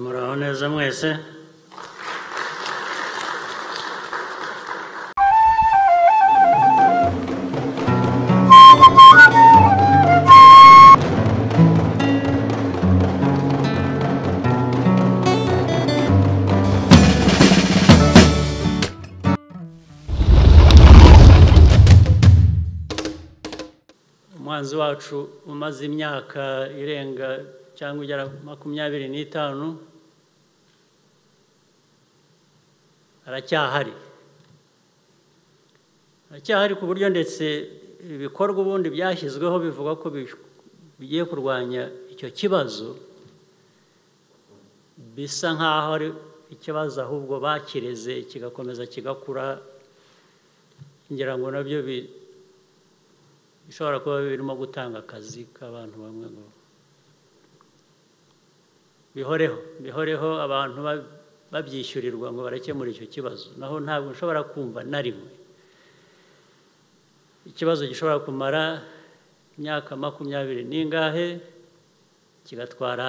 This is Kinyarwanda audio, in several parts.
muraho neza mwese umuhanzi wacu umaze imyaka irenga cyangwa igera makumyabiri n'itanu aracyahari aracyahari ku buryo ndetse ibikorwa ubundi byashyizweho bivuga ko bigiye kurwanya icyo kibazo bisa nk'aho ari ikibazo ahubwo bakireze kigakomeza kigakura ngira ngo nabyo bi bishobora kuba birimo gutanga akazi k'abantu bamwe ngo bihoreho bihoreho abantu babyishyurirwa ngo barakemure icyo kibazo naho ntabwo nshobora kumva na rimwe ikibazo gishobora kumara imyaka makumyabiri n'ingahe kigatwara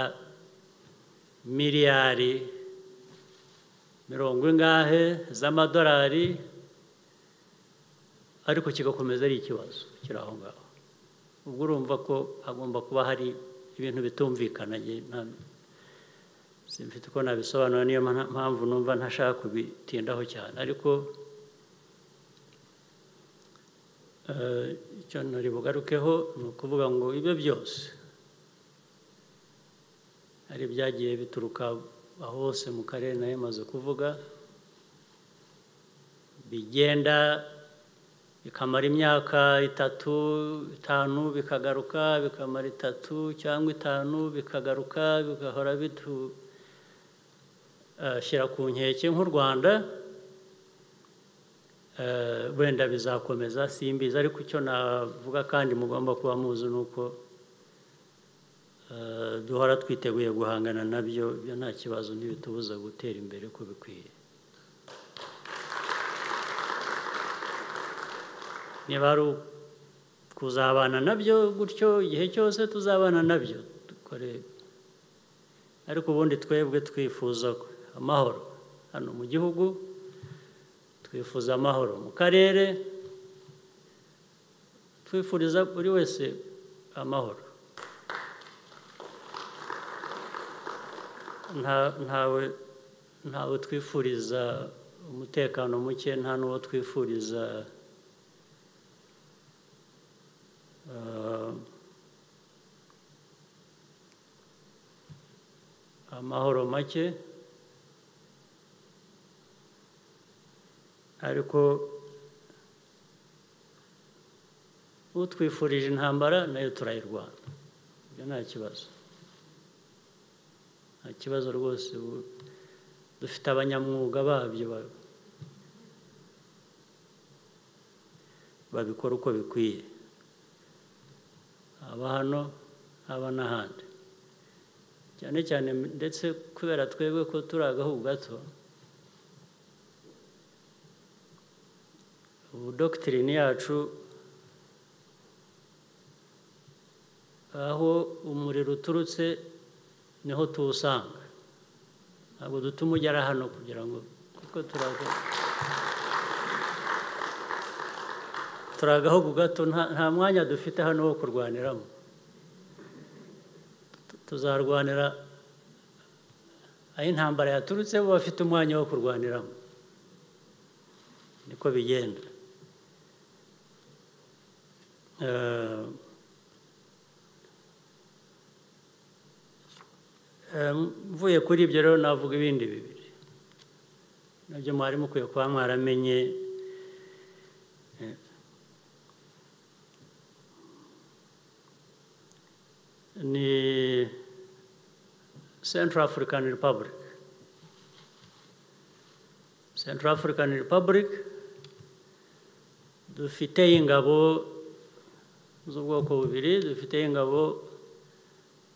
miliyari mirongo ingahe z'amadolari ariko kigakomeza ari ikibazo kiri aho ngaho ubwo urumva ko hagomba kuba hari ibintu bitumvikana simfite uko nabisobanura niyo mpamvu numva ntashaka kubitindaho cyane ariko icyo ntari bugarukeho ni ukuvuga ngo ibyo byose hari ibyagiye bituruka aho hose mu karere nayo maze kuvuga bigenda bikamara imyaka itatu itanu bikagaruka bikamara itatu cyangwa itanu bikagaruka bigahora bitushyira ku nkeke nk'u rwanda wenda bizakomeza simbizi ariko icyo navuga kandi mugomba kuba muzi ni uko duhora twiteguye guhangana nabyo byo nta kibazo ntibitubuza gutera imbere uko bikwiye niba ari kuzabana nabyo gutyo igihe cyose tuzabana nabyo dukore ariko ubundi twebwe twifuza amahoro hano mu gihugu twifuza amahoro mu karere twifuriza buri wese amahoro ntawe ntawe twifuriza umutekano muke nta n'uwo twifuriza amahoro make ariko utwifurije intambara nayo turayirwana ibyo nta kibazo nta kibazo rwose dufite abanyamwuga babyo babikora uko bikwiye haba hano haba n'ahandi cyane cyane ndetse kubera twebwe ko turi agahugu gato ubu dogitirine yacu aho umuriro uturutse niho tuwusanga ntabwo dutuma ugera hano kugira ngo kuko turi agahugu gato nta mwanya dufite hano wo kurwaniramo tuzarwanira aho intambara yaturutse bo bafite umwanya wo kurwaniramo niko bigenda mvuye kuri ibyo rero navuga ibindi bibiri nabyo mwari mukwiye kuba mwaramenye ni Central African Republic Central African Republic dufite ingabo z'ubwoko bubiri dufite ingabo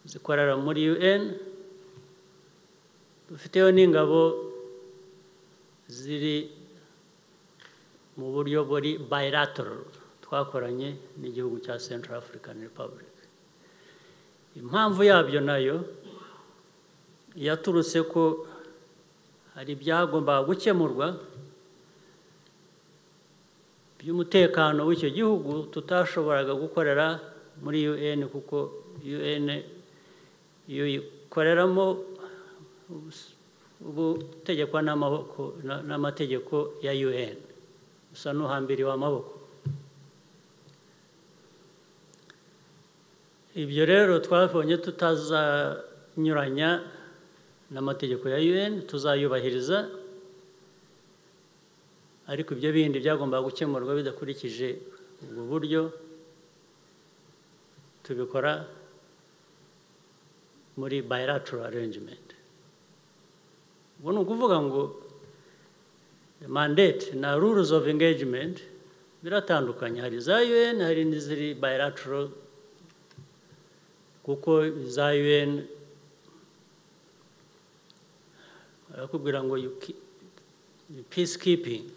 zikorera muri UN dufiteho n'ingabo ziri mu buryo buri bilateral twakoranye n'igihugu cya Central African Republic impamvu yabyo nayo yaturutse ko hari ibyagombaga gukemurwa by'umutekano w'icyo gihugu tutashoboraga gukorera muri un kuko un iyo uyikoreramo ubutegekwa n'amategeko ya un usa n'uhambiriwe amaboko ibyo rero twabonye tutazanyuranya n'amategeko ya un tuzayubahiriza ariko ibyo bindi byagombaga gukemurwa bidakurikije ubwo buryo tubikora muri bilateral arrangement ubu ni ukuvuga ngo mandate na rules of engagement biratandukanye hari iza un hari n'iziri bilateral kuko iza un barakubwira ngo peacekeeping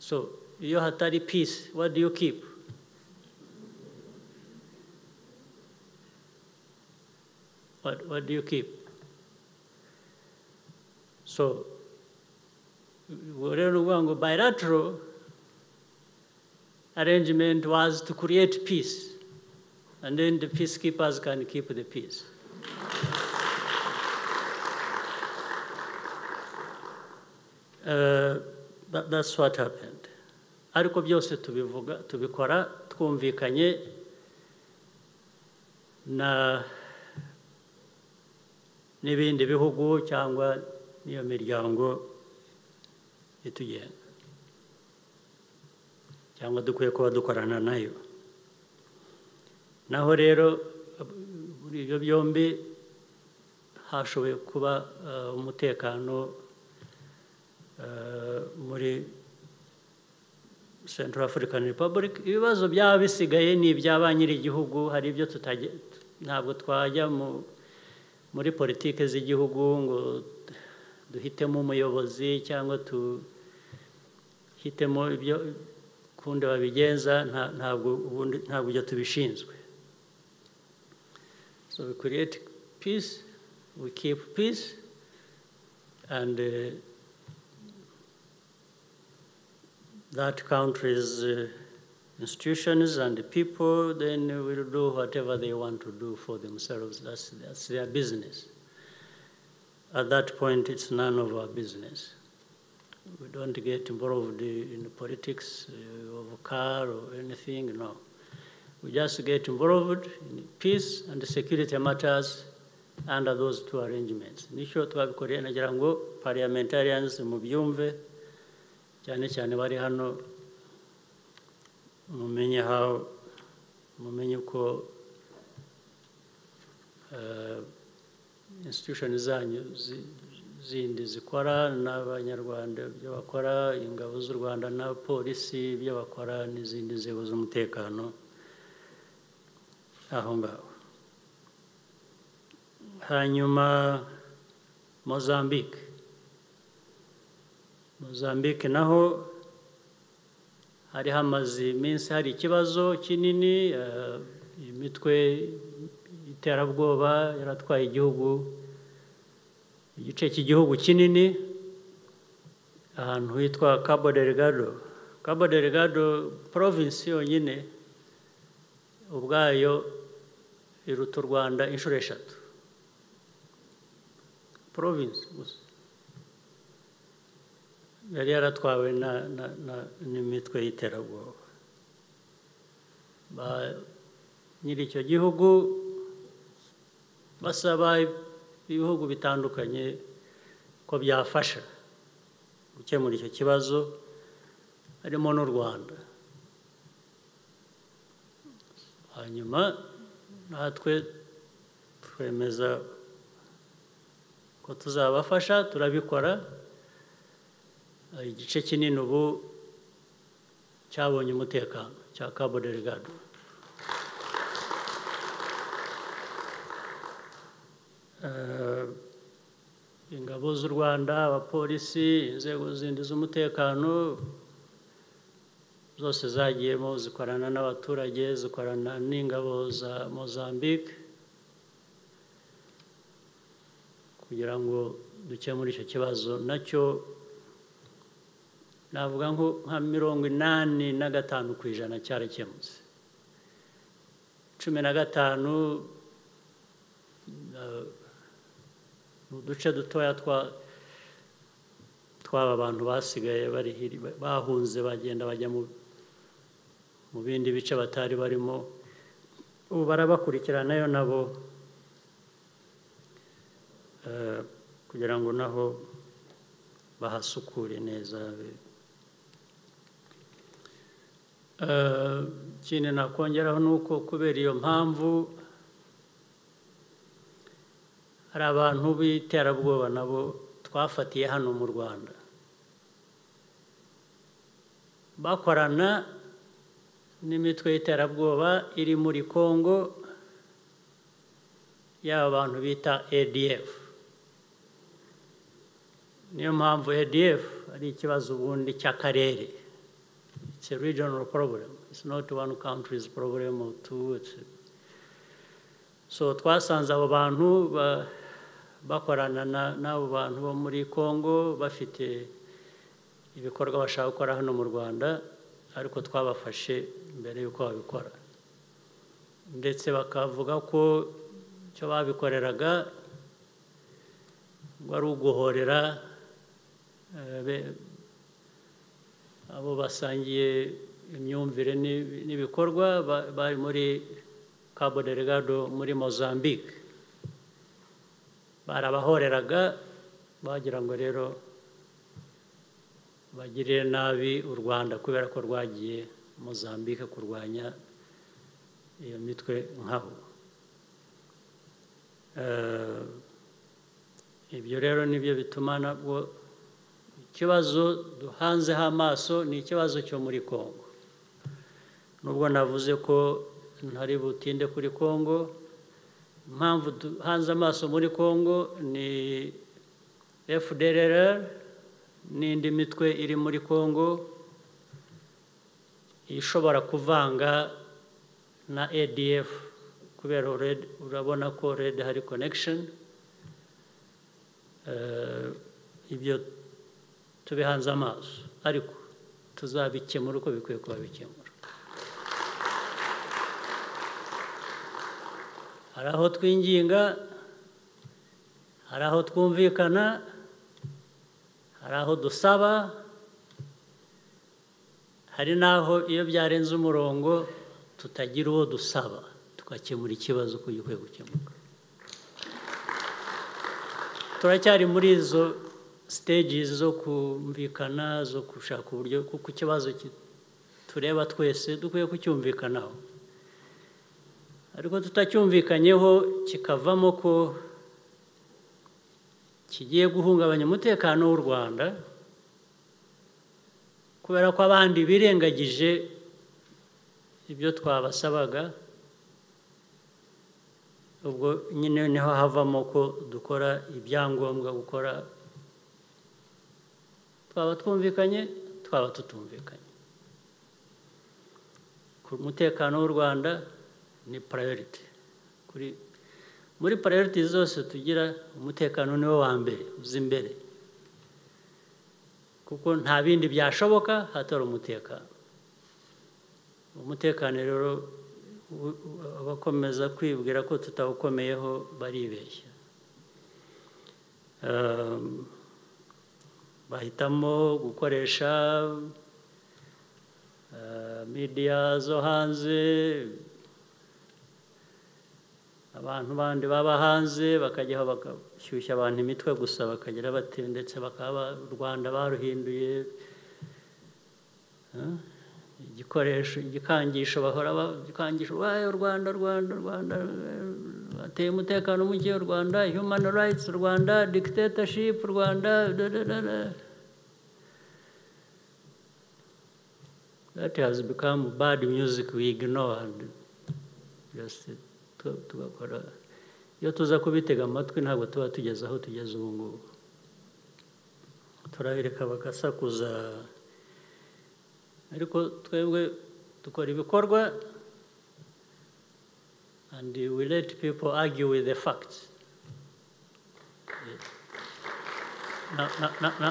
so iyo hatari peace what do you keep what, what do you keep so ubwo rero ni ukuvuga ngo bilateral arrangement was to create peace and then the peacekeepers can keep the peace that's what happened ariko byose tubivuga tubikora twumvikanye na n'ibindi bihugu cyangwa n'iyo miryango itugenga cyangwa dukwiye kuba dukorana nayo naho rero muri ibyo byombi hashoboye kuba umutekano muri Central African Republic ibibazo byaba bisigaye ni ibyaba nyir'igihugu hari ibyo ntabwo twajya muri politiki z'igihugu ngo duhitemo umuyobozi cyangwa duhitemo ibyo kundi babigenza ntabwo ibyo tubishinzwe so we create peace we keep peace and that country's uh, institutions and the people, then will do whatever they want to do for themselves. That's, that's their business. At that point, it's none of our business. We don't get involved in the politics of a car or anything, no. We just get involved in peace and security matters under those two arrangements. Nisho tuwabikoreye nagira ngo parliamentarians mubyumve cyane cyane bari hano mumenye how mumenye uko institution zanyu zindi zikora n'abanyarwanda ibyo bakora ingabo z'u rwanda na polisi ibyo bakora n'izindi nzego z'umutekano aho ngaho hanyuma mozambique Mozambique naho hari hamaze iminsi hari ikibazo kinini imitwe y'iterabwoba yaratwaye igihugu igice cy'igihugu kinini ahantu hitwa Cabo Delgado Cabo Delgado province yonyine ubwayo iruta u Rwanda inshuro eshatu province gusa yari yaratwawe n'imitwe y'iterabwoba nyiri icyo gihugu basaba ibihugu bitandukanye ko byafasha gukemura icyo kibazo harimo n'u rwanda hanyuma natwe twemeza ko tuzabafasha turabikora igice kinini ubu cyabonye umutekano cya Cabo Delgado ingabo z'u rwanda abapolisi inzego zindi z'umutekano zose zagiyemo zikorana n'abaturage zikorana n'ingabo za mozambique kugira ngo dukemure icyo kibazo nacyo navuga nko nka mirongo inani na gatanu ku ijana cyarakemutse cumi na gatanu ni uduce dutoya tw'aba bantu basigaye bahunze bagenda bajya mu bindi bice batari barimo ubu barabakurikiranayo nabo kugira ngo naho bahasukure neza ikindi nakongeraho ni uko kubera iyo mpamvu hari abantu b'iterabwoba nabo twafatiye hano mu rwanda bakorana n'imitwe y'iterabwoba iri muri congo y'aba bantu bita adf niyo mpamvu adf ari ikibazo ubundi cy'akarere it's a regional problem it's not one country's problem or two so twasanze abo bantu bakorana n'abo bantu bo muri congo bafite ibikorwa bashaka gukora hano mu rwanda ariko twabafashe mbere y'uko babikora ndetse bakavuga ko icyo babikoreraga ngo ari uguhorera abo basangiye imyumvire n'ibikorwa bari muri cabo delegado muri mozambique barabahoreraga bagira ngo rero bagirire nabi u rwanda kubera ko rwagiye mozambique kurwanya iyo mitwe nk'aho ibyo rero nibyo bituma nabwo ikibazo duhanzeho amaso ni ikibazo cyo muri congo nubwo navuze ko ntari butinde kuri congo impamvu duhanze amaso muri congo ni fdrr n'indi mitwe iri muri congo ishobora kuvanga na adf kubera urabona ko red hari connection ibyo tubihanze amaso ariko tuzabikemura uko bikwiye kuba bikemura hari aho twinginga hari aho twumvikana hari aho dusaba hari n'aho iyo byarenze umurongo tutagira uwo dusaba tugakemura ikibazo uko gikwiye gukemuka turacyari muri izo siteji zo kumvikana zo gushaka uburyo kuko ikibazo tureba twese dukwiye kucyumvikanaho ariko tutacyumvikanyeho kikavamo ko kigiye guhungabanya umutekano w'u rwanda kubera ko abandi birengagije ibyo twabasabaga ubwo nyine niho havamo ko dukora ibyangombwa gukora twaba twumvikanye twaba tutumvikanye ku mutekano w'u rwanda ni purayiriti muri purayiriti zose tugira umutekano niwo wa mbere uzi imbere kuko nta bindi byashoboka hatari umutekano umutekano rero abakomeza kwibwira ko tutawukomeyeho baribeshya bahitamo gukoresha midiya zo hanze abantu bandi baba hanze bakajyaho bagashyushya abantu imitwe gusa bakagira bate ndetse bakaba u rwanda baruhinduye igikoresho igikangisho bahora igikangisho wayo rwanda rwanda rwanda bateye umutekano muke u rwanda human rights u rwanda dictatorship u rwanda that has become bad music we ignore and just tugakora iyo tuza kubitega amatwi ntabwo tuba tugeze aho tugeze ubu ngubu turabireka bagasakuza ariko twebwe dukora ibikorwa and we let people argue with the facts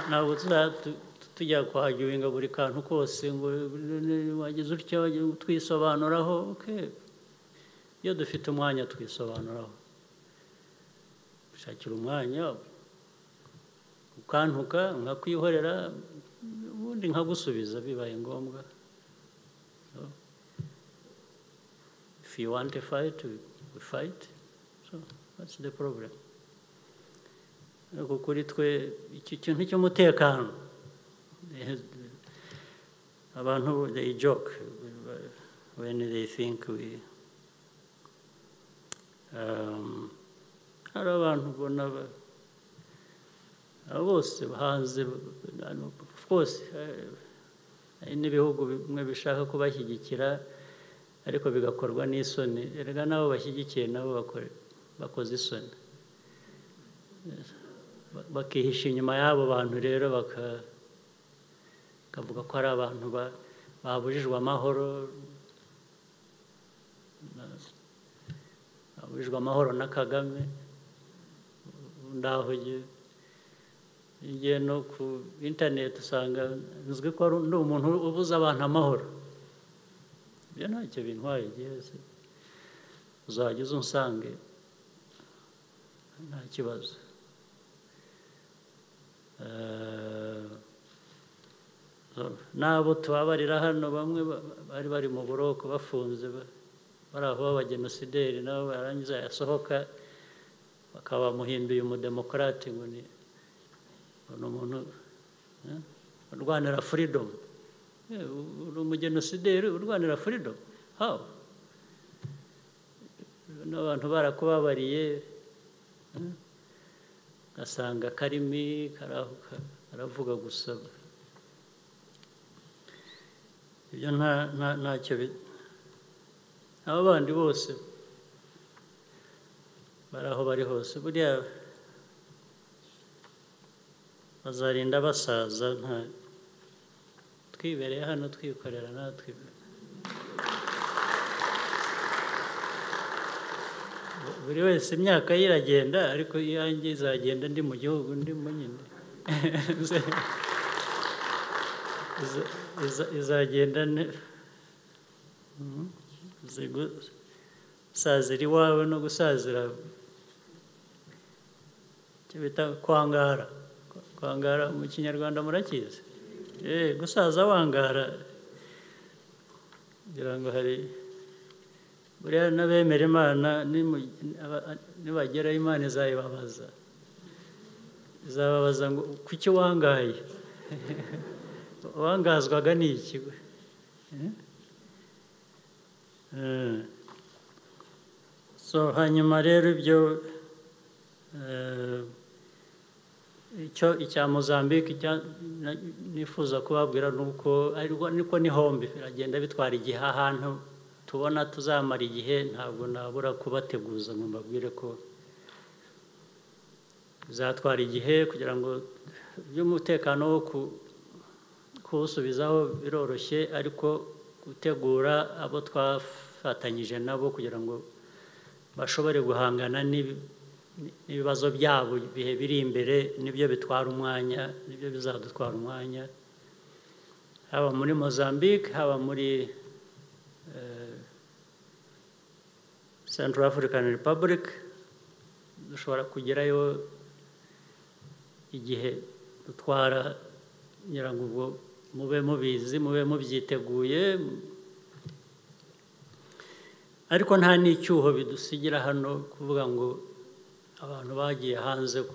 ntabwo tujya kuhagewinga buri kantu kose ngo wageze utya twisobanuraho iyo dufite umwanya twisobanuraho shakira umwanya ukantuka nkakwihorera ubundi nkagusubiza bibaye ngombwa if you want to fight we fight so that's the problem ariko kuri twe iki kintu cy'umutekano abantu they joke when they think we um, hari abantu ubona bose hanze rwose hari n'ibihugu bimwe bishaka kubashyigikira ariko bigakorwa n'isoni reka n'abo bashyigikiye nabo bakoze isoni bakihisha inyuma y'abo bantu rero bakavuga ko ari abantu babujijwe amahoro babujijwe amahoro na kagame ndaho igihe no ku interineti usanga nzwi ko ari umuntu ubuza abantu amahoro ibyo ntacyo bintwaye igihe uzajya uza unsange nta kibazo n'abo tubabarira hano bamwe bari bari mu buroko bafunze bari aho b'abagenosideri nabo barangiza yasohoka bakaba bamuhinduye umudemokarate ngo ni umuntu urwanira furidomu uri umugenosideri urwanira furidomu hawa n'abantu barakubabariye ugasanga karimi karavuga gusa ibyo ntacyo aba bandi bose bari aho bari hose buriya bazarinda basaza nta twibereye hano twikorera natwe buri wese imyaka ye iragenda ariko iyanjye izagenda ndi mu gihugu ndi mu nyine izagenda gusazira iwawe no gusazira icyo bita kwangara kwangara mu kinyarwanda murakizi gusaza wangara kugira ngo hari buriya n'abemera imana nibageraho imana izayibabaza izababaza ngo kuki wangaye wangazwaga ni iki so hanyuma rero ibyo icyo icya mozambique nifuza kubabwira ni uko ariko ni hombi biragenda bitwara igihe ahantu tubona tuzamara igihe ntabwo nabura kubateguza ngo mbabwire ko bizatwara igihe kugira ngo by'umutekano wo kuwusubizaho biroroshye ariko gutegura abo twafatanyije nabo kugira ngo bashobore guhangana n'ibibazo byabo ibihe biri imbere nibyo bitwara umwanya nibyo bizadutwara umwanya haba muri mozambique haba muri central african republic dushobora kugerayo igihe dutwara ngira ngo ubwo mube mubizi mube mubyiteguye ariko nta n'icyuho bidusigira hano kuvuga ngo abantu bagiye hanze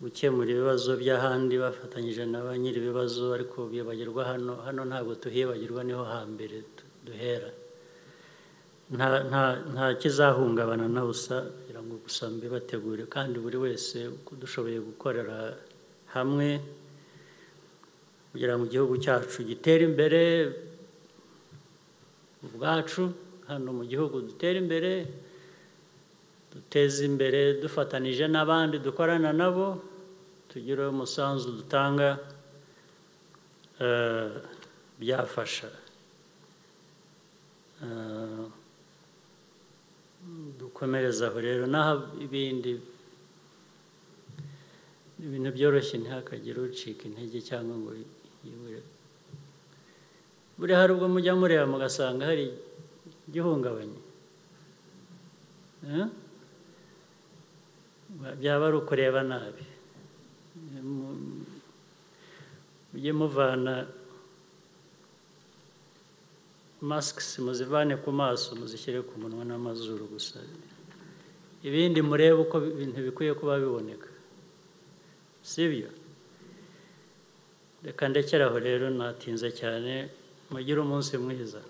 gukemura ibibazo by'ahandi bafatanyije na ba nyiri ibibazo ariko bibagirwa hano hano ntabwo tuhibagirwa niho hambere duhera nta kizahungabana na busa kugira ngo gusa mbibategure kandi buri wese uko dushoboye gukorera hamwe kugira ngo igihugu cyacu gitere imbere ubwacu hano mu gihugu dutere imbere duteze imbere dufatanije n'abandi dukorana nabo tugire umusanzu dutanga byafasha dukomereze aho rero n'aho ibindi ibintu byoroshye ntihakagire ucika intege cyangwa ngo yibure buriya hari ubwo mujya mureba mugasanga hari igihungabanye byaba ari ukureba nabi mujye muvana masikisi muzivane ku maso muzishyire ku munwa n'amazuru gusa ibindi murebe uko ibintu bikwiye kuba biboneka si byo reka ndekeraho rero natinze cyane mugire umunsi mwiza